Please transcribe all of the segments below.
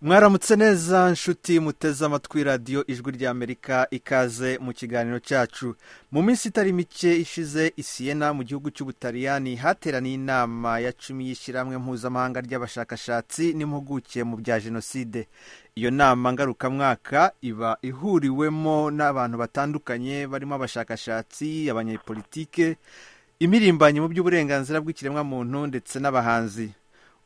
mwaramutse neza nshuti muteze amatwi radiyo ijwi ry'amerika ikaze mu kiganiro cyacu mu minsi itari mike ishize isiyena mu gihugu cy'ubutaliyani hateraniye inama ya cumi y'ishyirahamwe mpuzamahanga ry'abashakashatsi n'impuguke mu bya jenoside iyo nama ngarukamwaka iba ihuriwemo n'abantu batandukanye barimo abashakashatsi abanyepolitike imirimbanyi mu by'uburenganzira bw'ikiremwamuntu ndetse n'abahanzi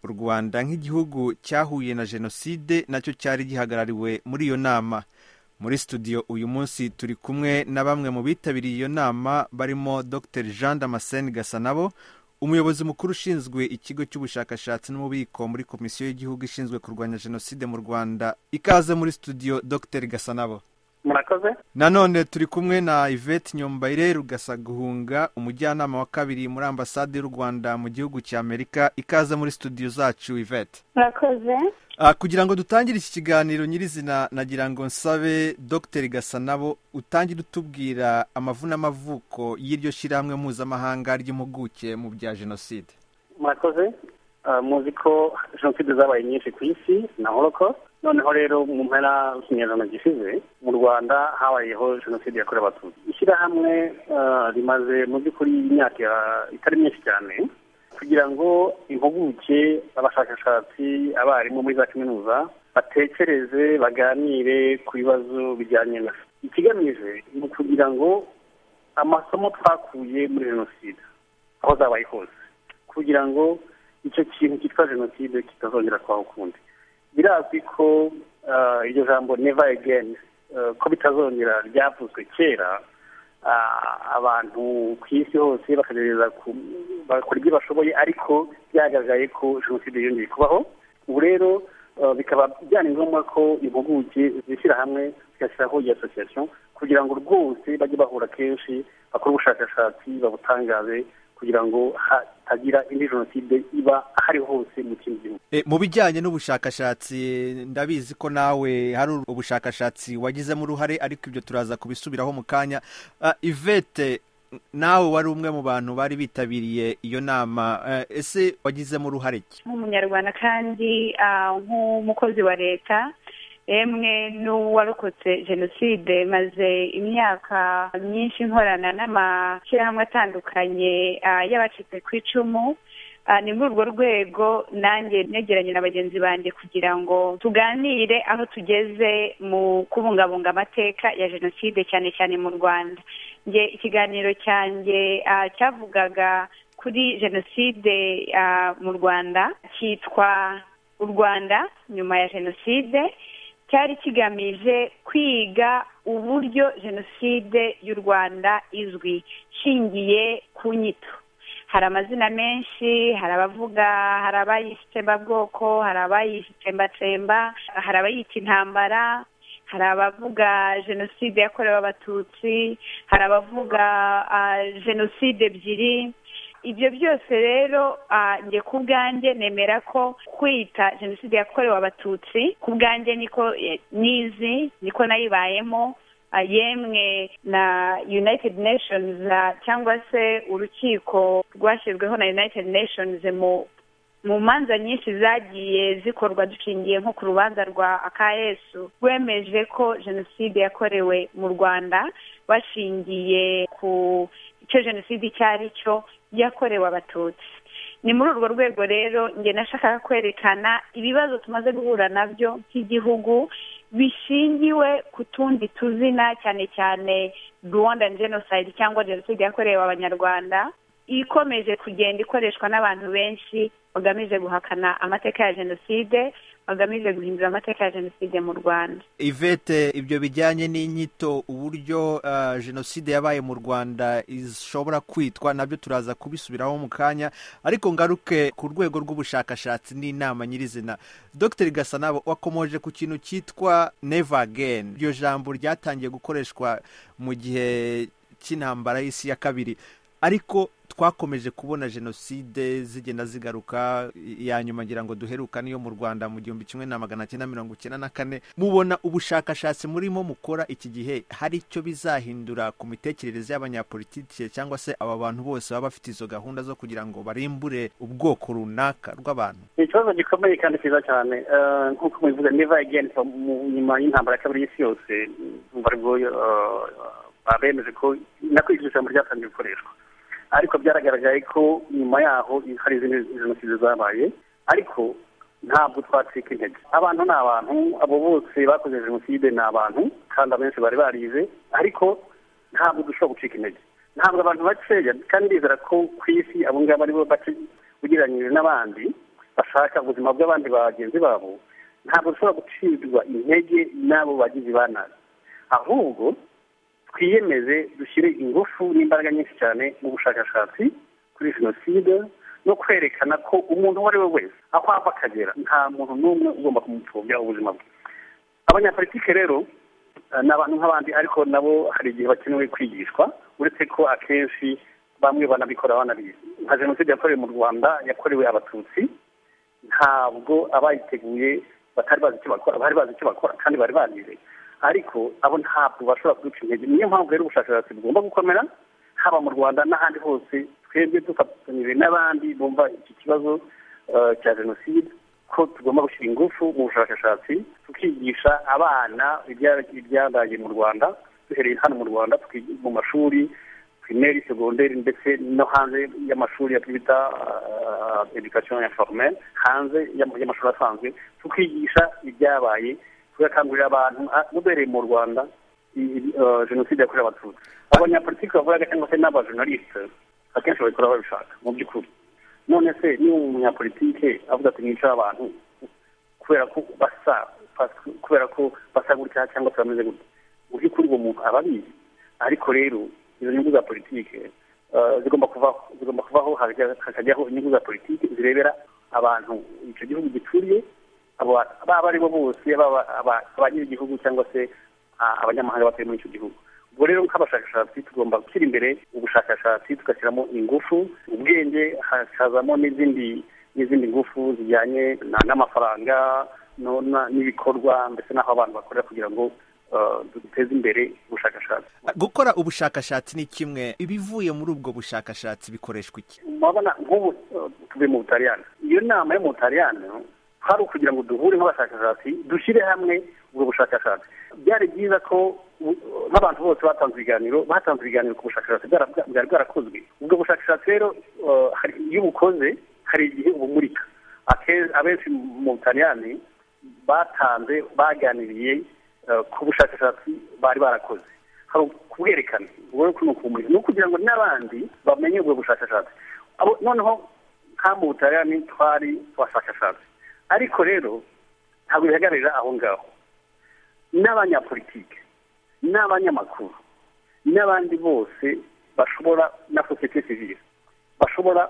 u rwanda nk'igihugu cyahuye na jenoside nacyo cyari gihagarariwe muri iyo nama muri studio uyu munsi turi kumwe na bamwe mu bitabiriye iyo nama barimo dr jean damascene gasanabo umuyobozi mukuru ushinzwe ikigo cy'ubushakashatsi n'ububiko muri komisiyo y'igihugu ishinzwe kurwanya jenoside mu rwanda ikaze muri studio dr gasanabo murakoze nanone turi kumwe na yvette nyombayire rugasa guhunga umujyanama wa kabiri muri ambasade y'u rwanda mu gihugu cya amerika ikaze muri studio zacu yvette murakoze kugira ngo dutangire iki kiganiro nyirizina nagira ngo nsabe dr gasanabo utangire utubwira amavunamuvuko y'iryo shyirahamwe mpuzamahanga ry'impuguke mu bya jenoside murakoze muzi ko jenoside zabaye nyinshi ku isi na holokosite noneho rero mu mpera z'ikinyarwanda gishize mu rwanda habayeho jenoside yakorewe abatutsi ishyirahamwe rimaze mu by'ukuri imyaka itari myinshi cyane kugira ngo impuguke abashakashatsi abarimu muri za kaminuza batekereze baganire ku bibazo bijyanye na ikigamije ni ukugira ngo amasomo twakuye muri jenoside aho zabaye hose kugira ngo icyo kintu cyitwa jenoside kitazongera kubaho ukundi birazwi ko iryo jambo neva egeni ko bitazongera ryavuzwe kera abantu ku isi hose bakagerageza bakora ibyo bashoboye ariko byagaragaye ko jenoside yongeye kubaho ubu rero bikaba byari ngombwa ko impuguke zishyira hamwe zigashyiraho iyi asosiyasiyo kugira ngo rwose bajye bahura kenshi bakore ubushakashatsi babutangaze kugira ngo hatagira indi jenoside iba ahari hose mu kindi gihugu mu bijyanye n'ubushakashatsi ndabizi ko nawe hari ubushakashatsi wagizemo uruhare ariko ibyo turaza kubisubiraho mu kanya ivete nawe wari umwe mu bantu bari bitabiriye iyo nama ese wagizemo uruhare ki nk'umunyarwanda kandi nk'umukozi wa leta emwe n'uwarokotse jenoside maze imyaka myinshi nkorana n'amashyirahamwe atandukanye y'abacitse ku icumu ni muri urwo rwego nanjye negeranye na bagenzi banjye kugira ngo tuganire aho tugeze mu kubungabunga amateka ya jenoside cyane cyane mu rwanda nge ikiganiro cyanjye cyavugaga kuri jenoside mu rwanda cyitwa u rwanda nyuma ya jenoside cyari kigamije kwiga uburyo jenoside y'u rwanda izwi ishingiye ku nyito hari amazina menshi hari abavuga hari abayitembabwoko hari abayitsembatsemba hari abayita intambara hari abavuga jenoside yakorewe abatutsi hari abavuga jenoside ebyiri ibyo byose rero njye ku bwanjye nemera ko kwita jenoside yakorewe abatutsi ku bwanjye niko nizi niko nayibayemo yemwe na united nations cyangwa se urukiko rwashyizweho na united nations mu mu manza nyinshi zagiye zikorwa dushingiye nko ku rubanza rwa akayesu rwemeje ko jenoside yakorewe mu rwanda bashingiye ku icyo jenoside icyo ari cyo yakorewe abatutsi ni muri urwo rwego rero njye nashakaga kwerekana ibibazo tumaze guhura nabyo by'igihugu bishingiwe ku tundi tuzina cyane cyane rwanda jenoside cyangwa jenoside yakorewe abanyarwanda ikomeje kugenda ikoreshwa n'abantu benshi bagamije guhakana amateka ya jenoside bagamije guhindura amateka ya jenoside mu rwanda ivete ibyo bijyanye n'inyito uburyo jenoside yabaye mu rwanda ishobora kwitwa nabyo turaza kubisubiraho mu kanya ariko ngaruke ku rwego rw'ubushakashatsi n'inama nyirizina dr gasanabo wakomoje ku kintu cyitwa neva ageni iryo jambo ryatangiye gukoreshwa mu gihe cy'intambara y'isi ya kabiri ariko twakomeje kubona jenoside zigenda zigaruka iya nyuma ngira ngo duheruka niyo mu rwanda mu gihumbi kimwe na magana cyenda mirongo icyenda na kane mubona ubushakashatsi murimo mukora iki gihe hari icyo bizahindura ku mitekerereze y'abanyapolitike cyangwa se aba bantu bose baba bafite izo gahunda zo kugira ngo barimbure ubwoko runaka rw'abantu ni ikibazo gikomeye kandi cyiza cyane Eh, nk'uko mubivuga neva ageni nyuma y'intambara ya kabiri y'isi yose urumva aribwo eh, bemeje ko nako iryo jambo ryatangiye gukoreshwa ariko byaragaragaye ko nyuma yaho hari izindi jenoside zabaye ariko ntabwo twacika intege abantu ni abantu abo bose bakoze jenoside ni abantu kandi abenshi bari barize ariko ntabwo dushobora gucika intege ntabwo abantu bakeya kandi ndizera ko ku isi abo ngabo ari bo bake ugereranyije n'abandi bashaka ubuzima bw'abandi bagenzi babo ntabwo dushobora gucirwa intege n'abo bagizi ba nabi ahubwo twiyemeze dushyire ingufu n'imbaraga nyinshi cyane mu bushakashatsi kuri jenoside no kwerekana ko umuntu uwo ari we wese aho ava akagera nta muntu n'umwe ugomba kumupfobya ubuzima bwe abanyapolitike rero eh, ni abantu nk'abandi ariko nabo hari igihe bakenewe kwigishwa uretse ko akenshi bamwe banabikora banabizi nka jenoside yakorewe mu rwanda yakorewe abatutsi ntabwo abayiteguye batari bazi icyo bakora bari bazi icyo bakora kandi bari bagize ariko abo ntabwo bashobora kuduca intege niyo mpamvu rero ubushakashatsi bugomba gukomera haba mu rwanda n'ahandi hose twebwe dufatanyije n'abandi bumva iki kibazo eh, cya jenoside ko tugomba gushyira ingufu mu bushakashatsi tukigisha abana ibya- ibyabaye mu rwanda duhereye hano mu rwanda tuki- mu mashuri primaire segonderi ndetse no hanze y'amashuri ya twita education informelle hanze y'am- y'amashuri asanzwe tukigisha ibyabaye tugakangurira abantu ah, ubereye mu rwanda i- eh, jenoside yakorewe abatutsi abanyapolitiki bavugaga cyangwa se n'abajournaliste akenshi babikora babishaka mu by'ukuri none se niba umunyapolitike avuga ati mwica abantu kubera ko basa bas- kubera ko basa gutya cyangwa se bameze gutya mu by'ukuri uwo muntu aba abizi ariko rero izo nyungu za politike eh, zigomba kuvaho zigomba kuvaho hakajya- hakajyaho inyungu za politike zirebera abantu icyo gihugu gituriye abo ba- baba ari bo bose baba aba- abany'igihugu cyangwa se ah, abanyamahanga batuye muri icyo gihugu ubwo rero nk'abashakashatsi tugomba gushyira imbere ubushakashatsi tugashyiramo ingufu ubwenge hakazamo n'izindi n'izindi ngufu zijyanye na- n'amafaranga no- na- n'ibikorwa ndetse n'aho abantu bakorera kugira ngo eh, duteze imbere ubushakashatsi gukora ubushakashatsi ni kimwe ibivuye muri ubwo bushakashatsi bikoreshwa iki urabona nk'ubu eh, tuvuye mu butaliyani iyo nama yo mu butaliyani hari ukugira ngo duhure nk'abashakashatsi dushyire hamwe ubwo bushakashatsi byari byiza ko u- nk'abantu bose batanze ibiganiro batanze ibiganiro ku bushakashatsi bwara- bwari bwarakozwe ubwo bushakashatsi rero eh, hari- iyo ubukoze hari igihe ubumurika Ake- abenshi mu butaliyani batanze baganiriye eh, ku bushakashatsi bari barakoze hari kubwerekana ubwo rero ni ukubumurika ni ukugira ngo n'abandi bamenye ubwo bushakashatsi Abo- noneho nka mu butaliyani twari abashakashatsi ariko rero ntabwo bihagararira aho ngaho n'abanyapolitike n'abanyamakuru n'abandi bose bashobora na sosiyete sivile bashobora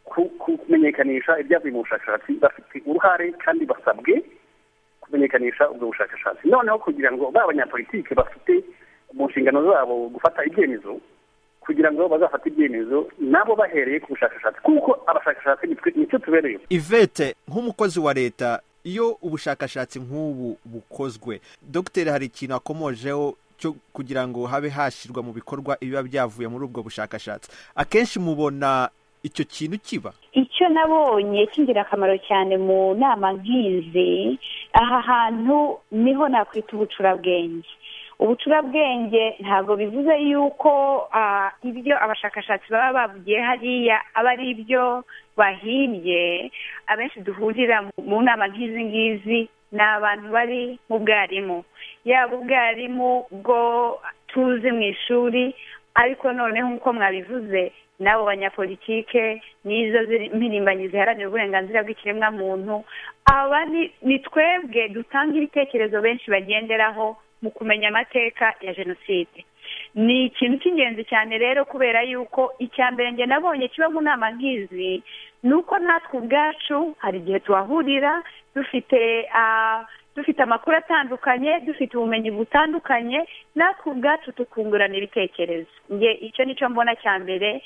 ku- ku- kumenyekanisha ibyavuye mu bushakashatsi bafite uruhare kandi basabwe kumenyekanisha ubwo bushakashatsi noneho kugira ngo ba banyapolitike bafite mu nshingano zabo gufata ibyemezo kugira ngo bazafate ibyemezo nabo bahereye ku bushakashatsi kuko abashakashatsi nitwe- nicyo tubereyeho ivete nk'umukozi wa leta iyo ubushakashatsi nk'ubu bukozwe dogiteri hari ikintu akomojeho cyo kugira ngo habe hashyirwa mu bikorwa ibiba byavuye muri ubwo bushakashatsi akenshi mubona icyo kintu kiba icyo nabonye cy'ingirakamaro cyane mu nama nk'izi aha hantu niho nakwita ubucurabwenge ubucurabwenge ntabwo bivuze yuko ah, ibyo abashakashatsi baba bavugiye hariya aba ari ibyo bahimbye abenshi duhurira mu- mu nama nk'izi ngizi ni abantu bari mu bwarimu yaba ubwarimu bwo tuzi mu ishuri ariko noneho nk'uko mwabivuze n'abo banyapolitike n'izo ziri- mpirimbanyi ziharanira uburenganzira bw'ikiremwamuntu aba ni- ni twebwe dutanga ibitekerezo benshi bagenderaho mu kumenya amateka ya jenoside ni ikintu cy'ingenzi cyane rero kubera yuko icya mbere njye nabonye kiba mu nama nk'izi ni uko natwe ubwacu hari igihe tuhahurira dufite ah, dufite amakuru atandukanye dufite ubumenyi butandukanye natwe ubwacu tukungurana ibitekerezo nge icyo nicyo mbona cya mbere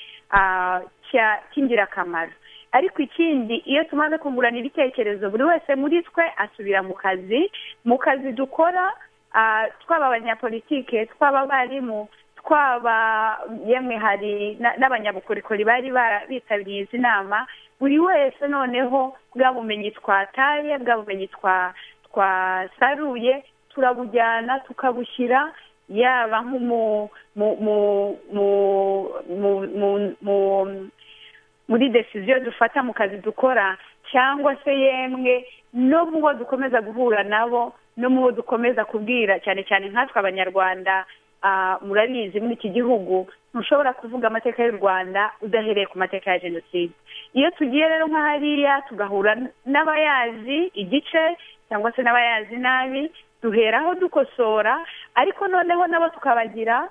cy'ingirakamaro ariko ikindi iyo tumaze kungurana ibitekerezo buri wese muri twe asubira mu kazi mu kazi dukora twaba abanyapolitike twaba abarimu twaba yemwe hari n'abanyabukorikori bari bitabiriye izi nama buri wese noneho bwa bumenyi twataye bwa bumenyi twasaruye turabujyana tukabushyira yaba nko mu muri desiziyo dufata mu kazi dukora cyangwa se yemwe no mu bo dukomeza guhura nabo no mu bo dukomeza kubwira cyane cyane nkatwe abanyarwanda murabizi muri iki gihugu ntushobora kuvuga amateka y'u rwanda udahereye ku mateka ya jenoside iyo tugiye rero nka hariya tugahura n'abayazi igice cyangwa se n'abayazi nabi duheraho dukosora ariko noneho nabo tukabagira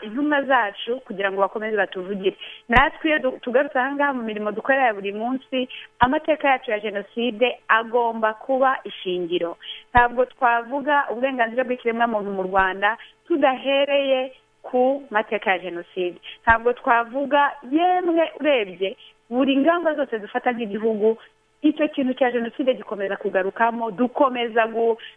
intumwa zacu kugira ngo bakomeze batuvugire natwe iyo tugarutse aha ngaha mu mirimo dukorera ya buri munsi amateka yacu ya jenoside agomba kuba ishingiro ntabwo twavuga uburenganzira bw'ikiremwamuntu mu rwanda tudahereye ku mateka ya jenoside ntabwo twavuga yemwe urebye buri ngamba zose dufata nk'igihugu icyo kintu cya jenoside gikomeza kugarukamo dukomeza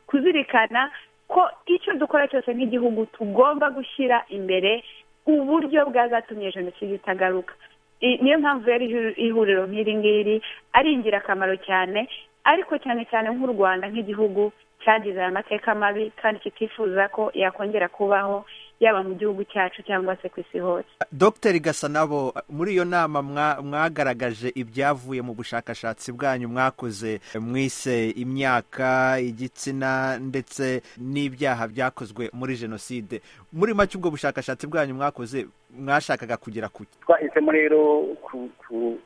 kuzirikana ko icyo dukora cyose nk'igihugu tugomba gushyira imbere uburyo bwazatumye jenoside itagaruka niyo mpamvu rero ihuriro nk'iri ngiri ari ingirakamaro cyane ariko cyane cyane nk'u rwanda nk'igihugu cyagize aya mateka mabi kandi kitifuza ko yakongera kubaho yaba mu gihugu cyacu cyangwa se ku isi hose dogiteri gasanabo muri iyo nama mwagaragaje ibyavuye mu bushakashatsi bwanyu mwakoze mwise imyaka igitsina ndetse n'ibyaha byakozwe muri jenoside muri make ubwo bushakashatsi bwanyu mwakoze mwashakaga kugera ku twahisemo rero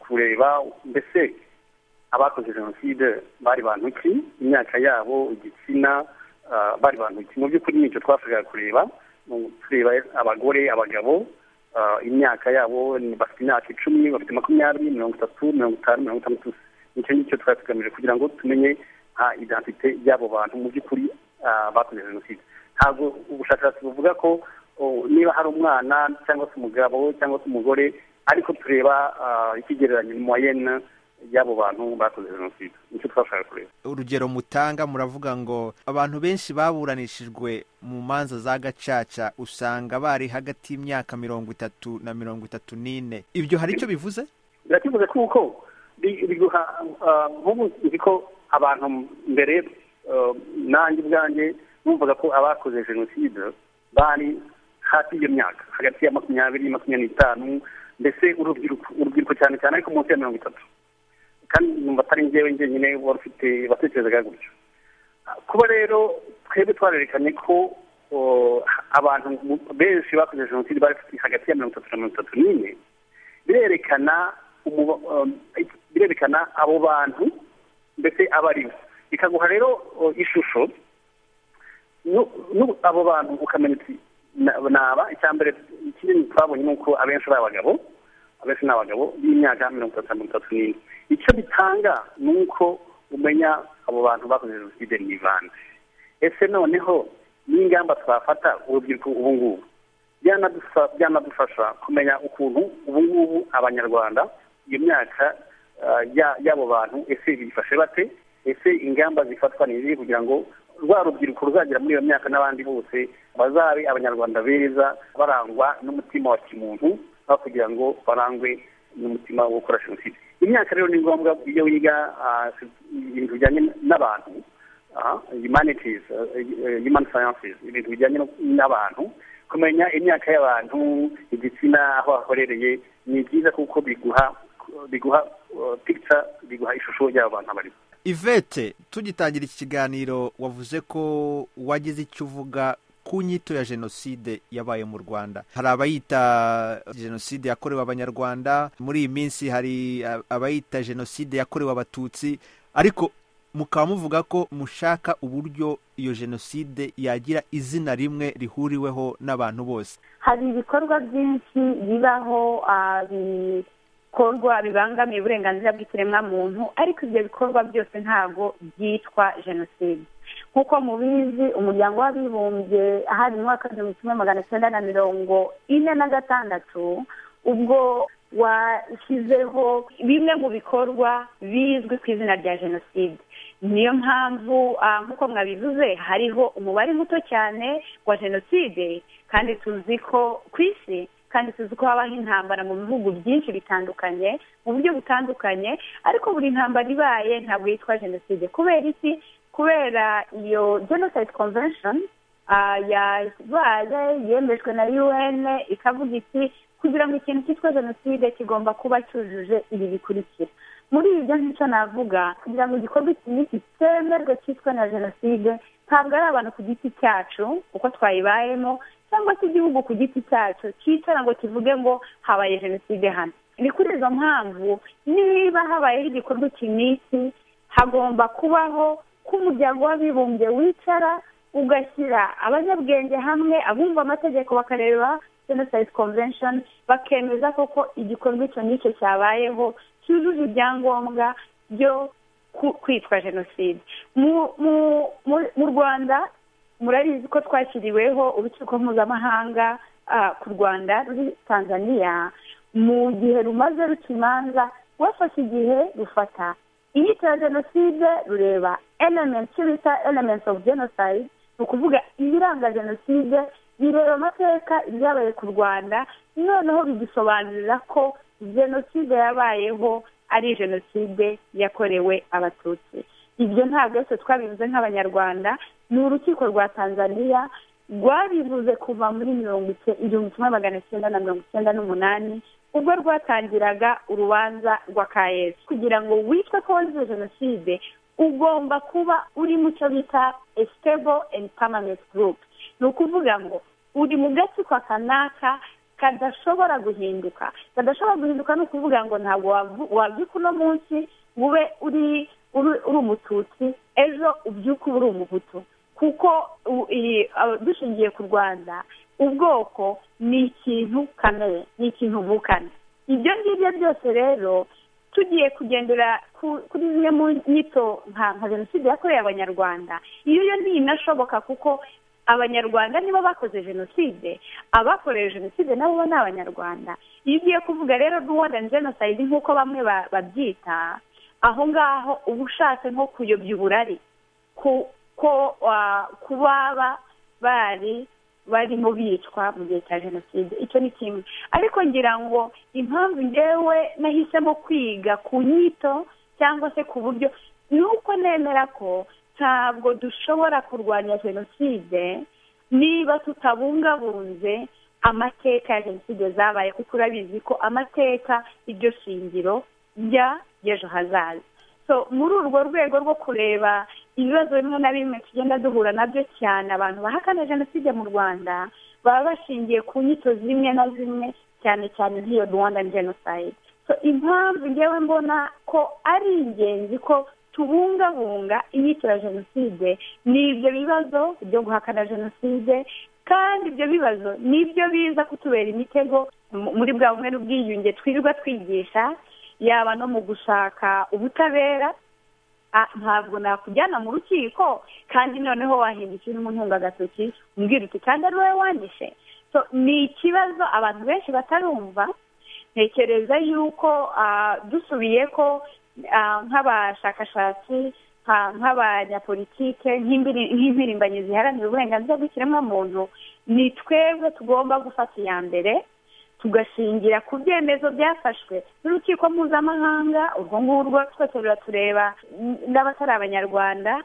kureba mbese abakoze jenoside bari bantu ki imyaka yabo igitsina bari bantu ki mu by'ukuri nicyo twashakaga kureba tureba abagore abagabo imyaka yabo bafite imyaka icumi bafite makumyabiri mirongo itatu mirongo itanu mirongo itandatu nicyo ngicyo twari tugamije kugira ngo tumenye identite y'abo bantu mu by'ukuri bakoze jenoside ntabwo ubushakashatsi buvuga ko niba hari umwana cyangwa se umugabo cyangwa se umugore ariko tureba ikigereranyo moyenne y'abo bantu bakoze jenoside nicyo twashaka kureba urugero mutanga muravuga ngo abantu benshi baburanishijwe mu manza za gacaca usanga bari hagati y'imyaka mirongo itatu na mirongo itatu n'ine ibyo hari icyo bivuze birakivuze kuko biguha nk'ubu nzi ko abantu mbere nanjye ubwanjye bumvaga ko abakoze jenoside bari hafi y'iyo myaka hagati ya makumyabiri makumyabiri n'itanu mbese urubyiruko urubyiruko cyane cyane ariko munsi ya mirongo itatu kandi numva atari ngewe njyenyine wari ufite batekerezaga gutyo kuba rero twebwe twarerekanye ko abantu benshi bakoze jenoside bari hagati ya mirongo itatu na mirongo itatu n'ine birerekana birerekana abo bantu mbese aba ari bo bikaguha rero ishusho abo bantu ukamenya uti naba icya mbere ikindi twabonye ni uko abenshi ari abagabo abenshi ni abagabo b'imyaka mirongo itatu na mirongo itatu n'ine icyo bitanga ni uko umenya abo bantu bakoze jenoside mu ivanze ese noneho n'ingamba twafata urubyiruko ubu ngubu byanadufasha kumenya ukuntu ubu ngubu abanyarwanda iyo myaka y'abo bantu ese bifashe bate ese ingamba zifatwa ni izihe kugira ngo rwa rubyiruko ruzagera muri iyo myaka n'abandi bose bazabe abanyarwanda beza barangwa n'umutima wa kimuntu aho kugira ngo barangwe n'umutima wo gukora jenoside imyaka rero ni ngombwa iyo wiga ibintu bijyanye n'abantu humanities human sciences ibintu bijyanye n'abantu kumenya imyaka y'abantu igitsina aho akorereye ni byiza kuko biguha biguha picture biguha ishusho y'abo bantu abarimo ivete tugitangira iki kiganiro wavuze ko wagize icyo uvuga ku nyito ya jenoside yabaye mu rwanda hari abayita jenoside yakorewe abanyarwanda muri iyi minsi hari abayita jenoside yakorewe abatutsi ariko mukaba muvuga ko mushaka uburyo iyo jenoside yagira izina rimwe rihuriweho n'abantu bose hari ibikorwa byinshi bibaho bikorwa bibangamiye uburenganzira bw'ikiremwamuntu ariko ibyo bikorwa byose ntabwo byitwa jenoside nk'uko mubizi umuryango w'abibumbye ahari mu mwaka w'igihumbi kimwe magana cyenda na mirongo ine na gatandatu ubwo washyizeho bimwe mu bikorwa bizwi ku izina rya jenoside niyo mpamvu nk'uko mwabivuze hariho umubare muto cyane wa jenoside kandi tuzi ko ku isi kandi tuzi ko habaho intambara mu bihugu byinshi bitandukanye mu buryo butandukanye ariko buri ntambara ibaye ntabwo yitwa jenoside kubera iki kubera iyo genocide convention yabaye yemejwe na un ikavuga iti kugira ngo ikintu cyitwa jenoside kigomba kuba cyujuje ibi bikurikira muri ibyo nk'icyo navuga kugira ngo igikorwa iki n'iki cyemerwe cyitwa na jenoside ntabwo ari abantu ku giti cyacu uko twayibayemo cyangwa se igihugu ku giti cyacu cyicara ngo kivuge ngo habaye jenoside hano ni kuri izo mpamvu niba habayeho igikorwa iki n'iki hagomba kubaho ko umuryango w'abibumbye wicara ugashyira abanyabwenge hamwe abumva amategeko bakareba jenoside convention bakemeza koko igikorwa icyo n'icyo cyabayeho cyujuje ibyangombwa byo kwitwa jenoside mu rwanda murabizi ko twashyiriweho urukiko mpuzamahanga ku rwanda ruri tanzania mu gihe rumaze ruca imanza rwafashe igihe rufata iyitwa jenoside rureba elementi icyo bita elementi ofu jenoside ni ukuvuga ibiranga jenoside bireba amateka ibyabaye ku rwanda noneho bidusobanurira ko jenoside yabayeho ari jenoside yakorewe abatutsi ibyo ntabwo yose twabivuze nk'abanyarwanda ni urukiko rwa tanzania rwabivuze kuva muri mirongo igihumbi kimwe magana cyenda na mirongo icyenda n'umunani ubwo rwatangiraga urubanza rwa kayesi kugira ngo witwe ko wazize jenoside ugomba kuba uri mu cyo bita esitebo endi pamamenti gurupe ni ukuvuga ngo uri mu gace kwa kanaka kadashobora guhinduka kadashobora guhinduka ni ukuvuga ngo ntabwo wabyuka uno munsi ube uri uri umututsi ejo ubyuka uba uri umuhutu kuko dushingiye ku rwanda ubwoko ni ikintu kamere ni ikintu vukana ibyo ngibyo byose rero tugiye kugendera kuri zimwe mu nyito nka jenoside yakorewe abanyarwanda iyo yo ntinashoboka kuko abanyarwanda nibo bakoze jenoside abakorewe jenoside nabo ni abanyarwanda iyo ugiye kuvuga rero rwanda jenoside nk'uko bamwe babyita aho ngaho uba ushatse nko kuyobya uburari ko baba bari barimo bicwa mu gihe cya jenoside icyo ni kimwe ariko ngira ngo impamvu ngewe nahisemo kwiga ku nyito cyangwa se ku buryo ni uko nemera ko ntabwo dushobora kurwanya jenoside niba tutabungabunze amateka ya jenoside zabaye kuko urabizi ko amateka iryo shingiro rya y'ejo hazaza so muri urwo rwego rwo kureba ibibazo bimwe na bimwe tugenda duhura nabyo cyane abantu bahakana jenoside mu rwanda baba bashingiye ku nyito zimwe na zimwe cyane cyane nk'iyo rwanda jenoside so impamvu ngewe mbona ko ari ingenzi ko tubungabunga inyito ya jenoside ni ibyo bibazo byo guhakana jenoside kandi ibyo bibazo ni byo biza kutubera imitego muri bwa bumwe n'ubwiyunge twirirwa twigisha yaba no mu gushaka ubutabera ntabwo nakujyana mu rukiko kandi noneho wahindukira umuntu agatoki umbwira uti kandi ari wowe wanyishe ni ikibazo abantu benshi batarumva ntekereza yuko dusubiye ko nk'abashakashatsi nk'abanyapolitike nk'impirimbanyi ziharanira uburenganzira bw'ikiremwamuntu ni twebwe tugomba gufata iya mbere tugashingira ku byemezo byafashwe n'urukiko mpuzamahanga urwo ngurwo twese ruratureba n'abatari abanyarwanda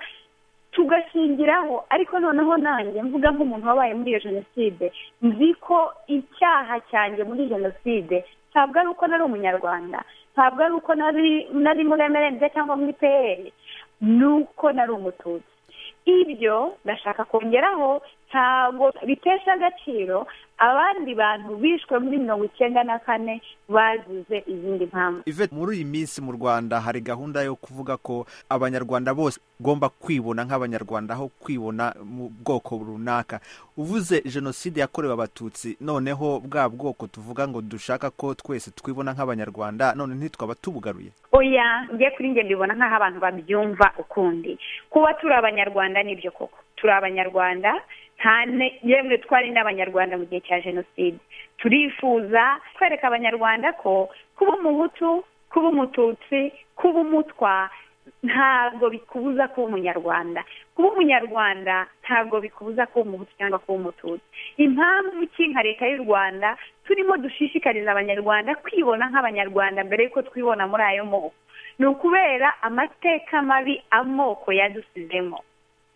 tugashingiraho ariko noneho nanjye mvuga nk'umuntu wabaye muri iyo jenoside nzi ko icyaha cyanjye muri jenoside ntabwo ari uko nari umunyarwanda ntabwo ari uko nari muri emerende cyangwa muri peyeri ni uko nari umututsi ibyo ndashaka kongeraho ntabwo bitesha agaciro abandi bantu bishwe muri mirongo icyenda na kane bazize izindi mpamvu Yvette, muri iyi minsi mu rwanda hari gahunda yo kuvuga ko abanyarwanda bose bagomba kwibona nk'abanyarwanda aho kwibona mu bwoko runaka uvuze jenoside yakorewe abatutsi noneho bwa bwoko tuvuga ngo dushaka ko twese twibona nk'abanyarwanda none ntitwaba tubugaruye oya njye kuri njye mbibona nk'aho abantu babyumva ukundi kuba turi abanyarwanda nibyo koko turi abanyarwanda nta ne yemwe twari n'abanyarwanda mu gihe cya jenoside turifuza kwereka abanyarwanda ko kuba umuhutu kuba umututsi kuba umutwa ntabwo bikubuza kuba umunyarwanda kuba umunyarwanda ntabwo bikubuza kuba umuhutu cyangwa kuba umututsi impamvu ki nka leta y'u rwanda turimo dushishikariza abanyarwanda kwibona nk'abanyarwanda mbere y'uko twibona muri ayo moko ni ukubera amateka mabi amoko yadusizemo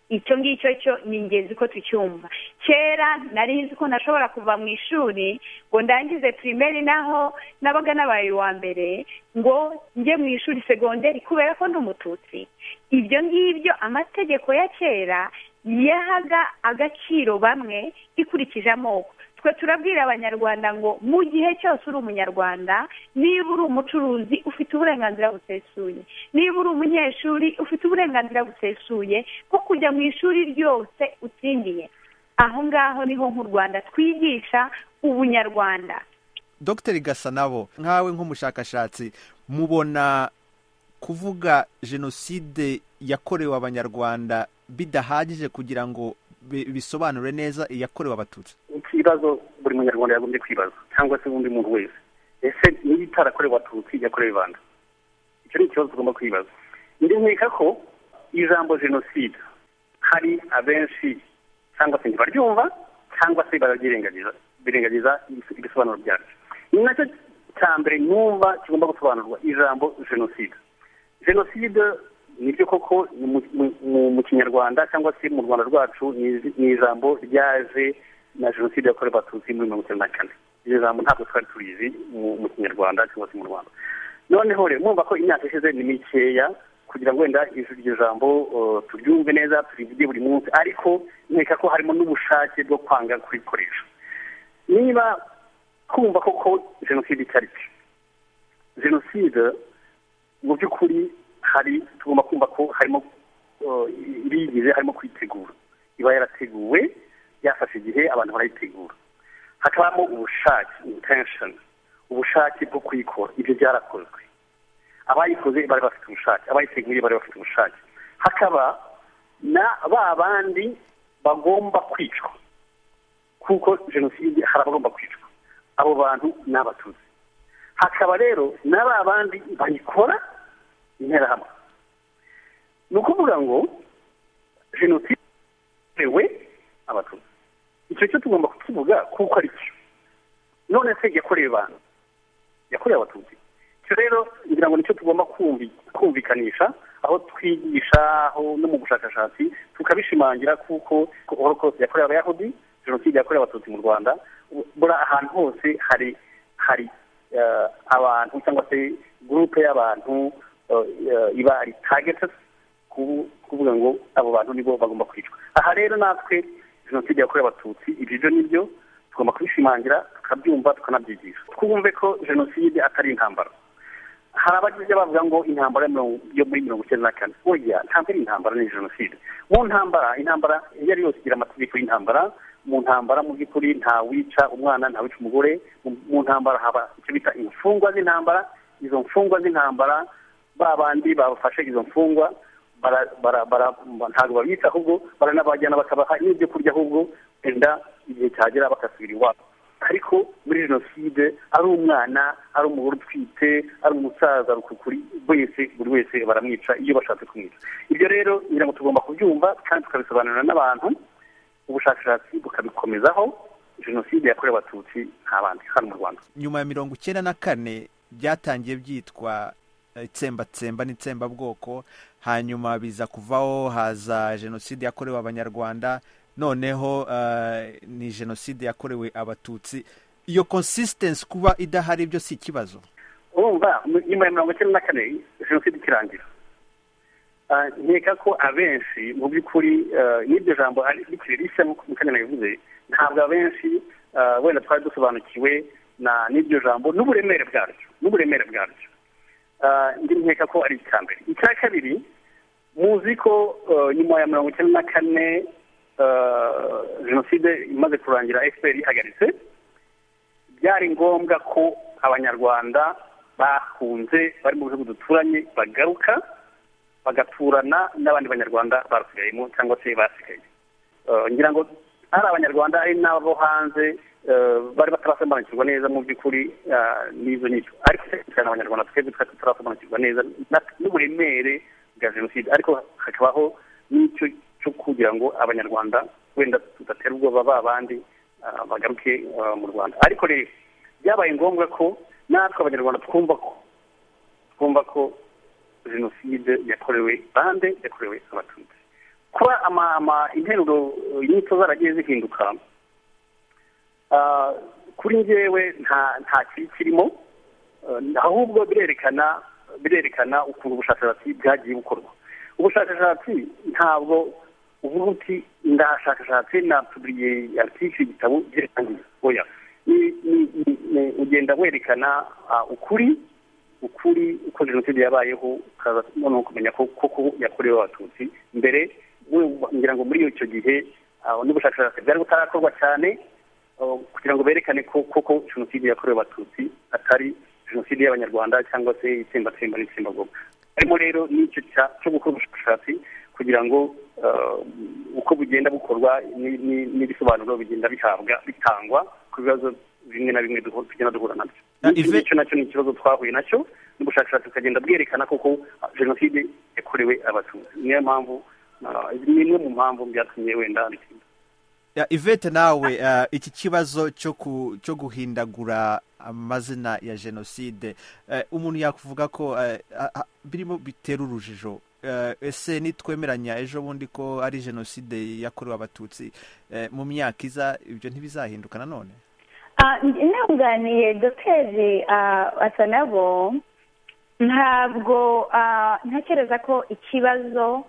icyo ngicyo cyo ni ingenzi ko tucyumva kera nari nzi ko nashobora kuva mu ishuri ngo ndangize pirimeri naho nabaga nabaye uwa mbere ngo njye mu ishuri segonderi kubera ko ndi umututsi ibyo ngibyo amategeko ya kera yahaga agaciro bamwe ikurikije amoko twe turabwira abanyarwanda ngo mu gihe cyose uri umunyarwanda niba uri umucuruzi ufite uburenganzira busesuye niba uri umunyeshuri ufite uburenganzira busesuye bwo kujya mu ishuri ryose utsindiye aho ngaho niho nk'u rwanda twigisha ubunyarwanda dr gasanabo nkawe nk'umushakashatsi mubona kuvuga jenoside yakorewe abanyarwanda bidahagije kugira ngo bisobanure neza iyakorewe abatutsi ikibazo buri munyarwanda yagombye kwibaza cyangwa se undi muntu wese ese niba itarakorewe abatutsi yakorewe ibanda icyo ni ikibazo tugomba kwibaza ndemeka ko ijambo jenoside hari abenshi cyangwa se ntibaryumva cyangwa se barabyirengagiza birengagiza ibisobanuro byaryo ni nacyo cya mbere numva kigomba gusobanurwa ijambo jenoside jenoside nibyo koko mu kinyarwanda cyangwa se mu rwanda rwacu ni ijambo ryaje na jenoside yakorewe abatutsi muri mirongo icyenda na kane iryo jambo ntabwo twari tubizi mu kinyarwanda cyangwa se mu rwanda noneho rero mwumva ko imyaka ishize ni mikeya kugira ngo wenda iryo jambo turyumve neza turivuge buri munsi ariko nkeka ko harimo n'ubushake bwo kwanga kurikoresha niba kumva koko jenoside icyo ari cyo jenoside mu by'ukuri hari tugomba kumva ko harimo ibiyigize harimo kuyitegura iba yarateguwe yafashe igihe abantu barayitegura hakabamo ubushake intensheni ubushake bwo kuyikora ibyo byarakozwe abayikoze bari bafite ubushake abayiteguye bari bafite ubushake hakaba na ba bandi bagomba kwicwa kuko jenoside hari abagomba kwicwa abo bantu ni abatutsi hakaba rero na ba bandi bayikora interahamwe ni ukuvuga ngo jenoside yakorewe abatutsi icyo cyo tugomba kukivuga kuko ari cyo none se yakorewe abantu yakorewe abatutsi icyo rero ngira ngo nicyo tugomba kumvikanisha aho twigisha aho no mu bushakashatsi tukabishimangira kuko horokose yakorewe abayahudi jenoside yakorewe abatutsi mu rwanda buri ahantu hose hari hari abantu cyangwa se gurupe y'abantu iba ari targeted kuvuga ngo abo bantu nibo bagomba kwicwa aha rero natwe jenoside yakorewe abatutsi ibyo byo nibyo tugomba kubishimangira tukabyumva tukanabyigisha twumve ko jenoside atari intambara hari abajya bavuga ngo intambara yo muri mirongo icyenda na kane burya ntabwo ari intambara ni jenoside mu ntambara intambara iyo ari yose igira amategeko y'intambara mu ntambara mu by'ukuri ntawica umwana ntawica umugore mu ntambara haba icyo bita imfungwa z'intambara izo mfungwa z'intambara ba bandi bafashe izo mfungwa ntabwo babita ahubwo baranabajyana bakabaha n'ibyo kurya ahubwo wenda igihe cyagera bagasubira iwabo ariko muri jenoside ari umwana ari umugore utwite ari umusaza rukukuri wese buri wese baramwica iyo bashatse kumwica ibyo rero ngira ngo tugomba kubyumva kandi tukabisobanurira n'abantu ubushakashatsi bukabikomezaho jenoside yakorewe abatutsi nta bandi hano mu rwanda nyuma ya mirongo icyenda na kane byatangiye byitwa itsembatsemba n'itsembabwoko hanyuma biza kuvaho haza jenoside yakorewe abanyarwanda noneho ni jenoside yakorewe abatutsi iyo konsisitensi kuba idahari byo si ikibazo urumva nyuma ya mirongo icyenda na kane jenoside ikirangira nkeka ko abenshi mu by'ukuri n'iryo jambo rikwiriye rishya nk'uko mukanya yabivuze ntabwo abenshi wenda twari dusobanukiwe n'iryo jambo n'uburemere bwaryo n'uburemere bwaryo nkeka ko ari icya mbere icya kabiri muzi ko nyuma ya mirongo icyenda na kane jenoside imaze kurangira efuperi ihagaritse byari ngombwa ko abanyarwanda bahunze bari mu bihugu duturanye bagaruka bagaturana n'abandi banyarwanda barusigayemo cyangwa se basigaye ngira ngo ari abanyarwanda ari n'abo hanze bari batarasobanukirwa neza mu by'ukuri n'izo nyico ariko cyane abanyarwanda twebwe twari tutarasobanukirwa neza n'uburemere bwa jenoside ariko hakabaho n'icyo cyo kugira ngo abanyarwanda wenda tudatera ubwoba ba bandi bagaruke mu rwanda ariko rero byabaye ngombwa ko natwe abanyarwanda twumva ko twumva ko jenoside yakorewe bande yakorewe abatutsi kuba interuro inyito zaragiye zihinduka kuri ngewe nta kibi kirimo ahubwo birerekana birerekana ukuntu ubushakashatsi bwagiye bukorwa ubushakashatsi ntabwo uvuga uti ndashakashatsi na puburiye artikiri igitabo byerekanye oya ugenda werekana ukuri ukuri uko jenoside yabayeho ukaza noneho kumenya ko koko yakorewe abatutsi mbere ngira ngo muri icyo gihe n'ubushakashatsi bwari butarakorwa cyane kugira ngo berekane ko koko jenoside yakorewe abatutsi atari jenoside y'abanyarwanda cyangwa se itsembatsemba n'itsembagoga harimo rero n'icyo cyo gukora ubushakashatsi kugira ngo uko bugenda bukorwa n'ibisobanuro bigenda bihabwa bitangwa ku bibazo bimwe na bimwe tugenda duhura nabyo icyo nacyo ni ikibazo twahuye nacyo n'ubushakashatsi bukagenda bwerekana koko jenoside yakorewe abatutsi niyo mpamvu ni imwe mu mpamvu byatumye wenda bitinda ivete nawe iki kibazo cyo guhindagura amazina ya jenoside umuntu yakuvuga ko birimo bitera urujijo ese nitwemeranya ejo bundi ko ari jenoside yakorewe abatutsi mu myaka iza ibyo ntibizahinduka nanone intunganiye doteri asa nabo ntabwo ntekereza ko ikibazo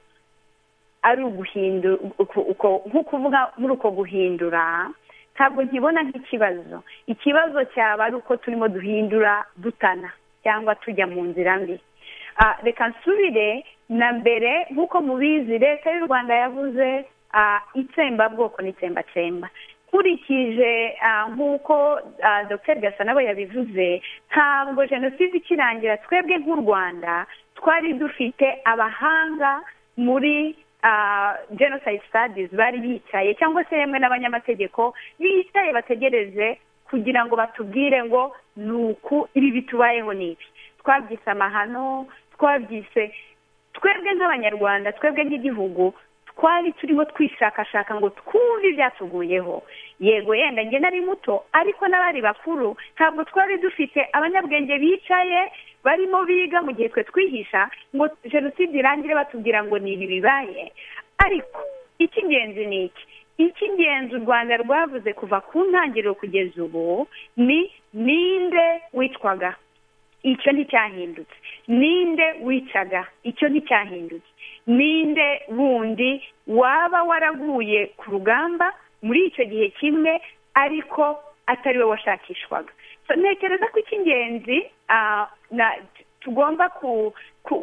ari uguhindura nk'uko uvuga muri uko guhindura ntabwo nkibona nk'ikibazo ikibazo cyaba ari uko turimo duhindura dutana cyangwa tujya mu nzira mbi reka nsubire na mbere nk'uko mubizi leta y'u rwanda yavuze itsembabwoko n'itsembatsemba nkurikije nk'uko dr gasanabo yabivuze ntabwo jenoside ikirangira twebwe nk'u rwanda twari dufite abahanga muri genocide studies bari bicaye cyangwa se yemwe n'abanyamategeko bicaye bategereje kugira ngo batubwire ngo ni uku ibi bitubayeho n'ibi twabyise amahano twabyise twebwe nk'abanyarwanda twebwe nk'igihugu twari turimo twishakashaka ngo twumve ibyatuguyeho yego yenda njye nari muto ariko n'abari bakuru ntabwo twari dufite abanyabwenge bicaye barimo biga mu gihe twe twihisha ngo jenoside irangire batubwira ngo ni ibi bibaye ariko icy'ingenzi ni iki icy'ingenzi u rwanda rwavuze kuva ku ntangiriro kugeza ubu ni ninde witwaga icyo nticyahindutse ninde wicaga icyo nticyahindutse ninde wundi waba waraguye ku rugamba muri icyo gihe kimwe ariko atari we washakishwaga ntekereza ko icy'ingenzi tugomba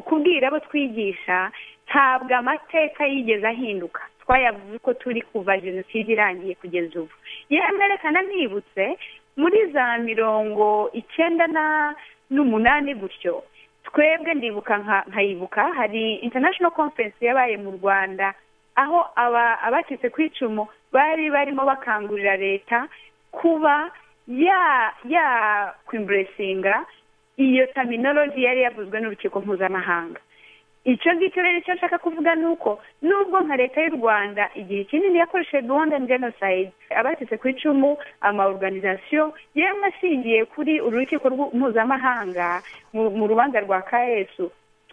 kubwira abo twigisha ntabwo amateka yigeze ahinduka twayavuze ko turi kuva jenoside irangiye kugeza ubu yemerekana nibutse muri za mirongo icyenda n'umunani gutyo twebwe ndibuka nkayibuka hari international conference yabaye mu rwanda aho abacitse ku icumu bari barimo bakangurira leta kuba yakwimburesinga iyo terminology yari yavuzwe n'urukiko mpuzamahanga icyo ngicyo rero icyo nshaka kuvuga ni uko nubwo nka leta y'u rwanda igihe kinini yakoresheje rwanda genocide abacitse ku icumu amaorganizasiyo yemwe ashingiye kuri urukiko mpuzamahanga mu rubanza rwa kayesu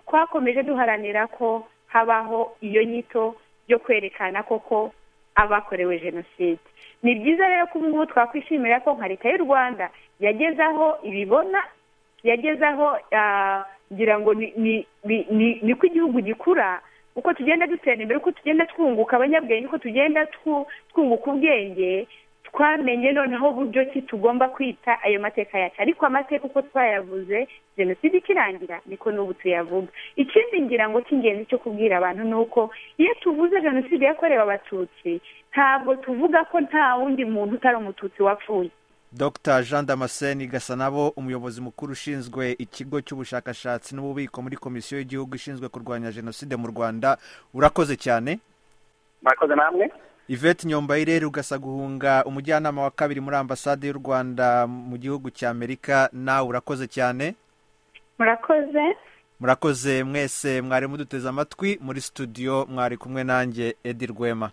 twakomeje duharanira ko habaho iyo nyito yo kwerekana koko abakorewe jenoside ni byiza rero ko ubu twakwishimira ko nka leta y'u rwanda yageze aho ibibona yageze aho ngira ngo ni ko igihugu gikura uko tugenda dutera imbere uko tugenda twunguka abanyabwenge uko tugenda twunguka ubwenge twamenye noneho uburyo ki tugomba kwita ayo mateka yacu ariko amateka uko twayavuze jenoside ikirangira niko n'ubu tuyavuga ikindi ngira ngo cy'ingenzi cyo kubwira abantu ni uko iyo tuvuze jenoside yakorewe abatutsi ntabwo tuvuga ko nta wundi muntu utari umututsi wapfuye dr jean damascene gasanabo umuyobozi mukuru ushinzwe ikigo cy'ubushakashatsi n'ububiko muri komisiyo y'igihugu ishinzwe kurwanya jenoside mu rwanda urakoze cyane murakoze namwe yvette nyombayire rugasa guhunga umujyanama wa kabiri muri ambasade y'u rwanda mu gihugu cy'amerika nawe urakoze cyane murakoze murakoze mwese mwari muduteze amatwi muri studio mwari kumwe nanjye edi rwema